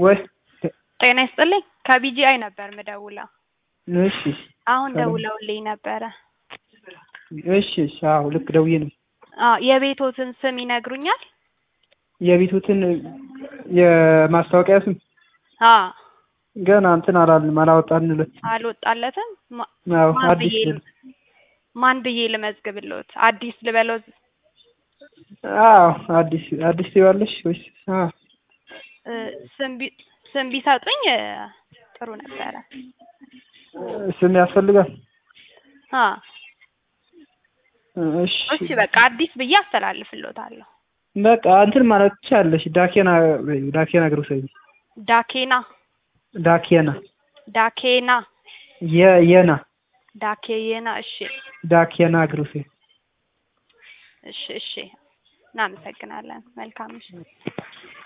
ወይ ጤና ይስጥልኝ ከቢጂአይ ነበር ምደውለው። እሺ አሁን ሰላም። ደውለውልኝ ነበረ። እሺ እሺ አዎ ልክ ደውዬ ነው አዎ የቤቶትን ስም ይነግሩኛል? የቤቱትን የማስታወቂያ ስም አዎ ገና እንትን አላልንም አላወጣንለት አልወጣለትም። ማ- አዎ ማን አዲስ ብዬ ል- ማን ብዬ ልመዝግብልዎት? አዲስ ልበለው? አዎ አዲስ አዲስ ትይዋለሽ ወይስ አዎ እ፣ ስም ቢ- ስም ቢሰጡኝ እ፣ ጥሩ ነበረ። ስም ያስፈልጋል አዎ እሺ እሺ በቃ አዲስ ብዬ አስተላልፍልዎታለሁ። በቃ እንትን ማለት ትችያለሽ ዳኬና ዳኬና ግሮሰሪ ዳኬና ዳኬና ዳኬና የ የና ዳኬየና እሺ ዳኬና ግሮሰሪ እሺ እሺ እናመሰግናለን። መልካም ምሽት።